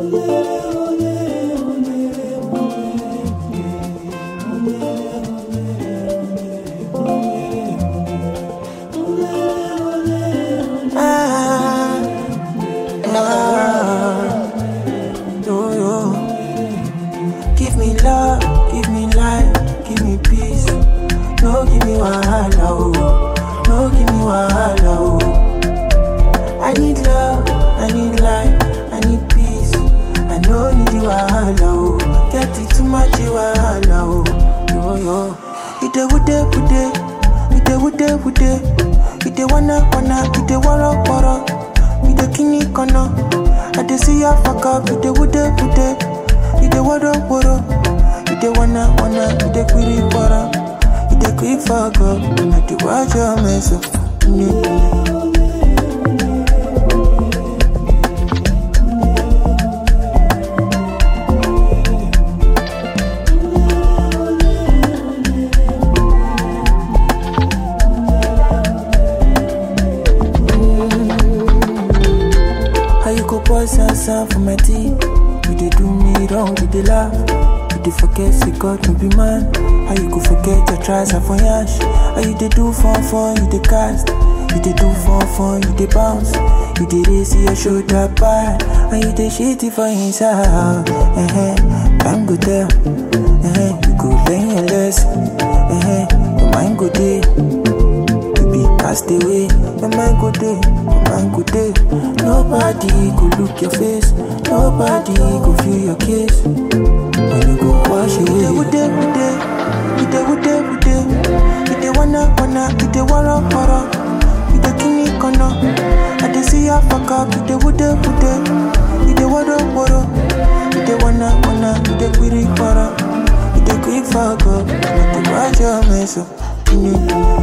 Ah, nah, yo, yo. Give me love, give me life, give me peace. No, give me wahala, oh. No, give me wahala, oh. I need love, I need life, I need peace. I no need the wahala, oh. Get it too much the wahala, oh. Yo, yo. Ite wude, wude, ite wude, wude. Ite wanna, wanna, ite wara, wara. Ite kini kono. I dey see ya fuck up, ite wude, wude. Ite wara, wara. Ite wanna, wanna, ite quiri, wara. Ite quick fuck up, na the watch your mess up. Mm. How you go pour sansan for my tea? You dey do me wrong, you dey laugh. You dey forget say God no be man. How you go forget your tries are for yash? How you dey do fun fun, you dey cast. You dey do fun fun, you dey bounce. You dey raise your shoulder back. And you dey shitty for inside. Uh-huh. Time go tell. Uh-huh. You go learn your lesson. Uh-huh. Your mind go dey. You be cast away. Your mind go day, your mind go day. Nobody go look your face. Nobody go feel your kiss. When you go wash away. Ite wude wude, ite wude wude. Ite wanna wanna, ite wara wara. Ite kini kono. I dey see ya fuck up. Ite wude wude, ite wara wara. Ite wanna wanna, ite quiri wara. Ite quick fuck up. Not to watch your mess up. Mm-hmm.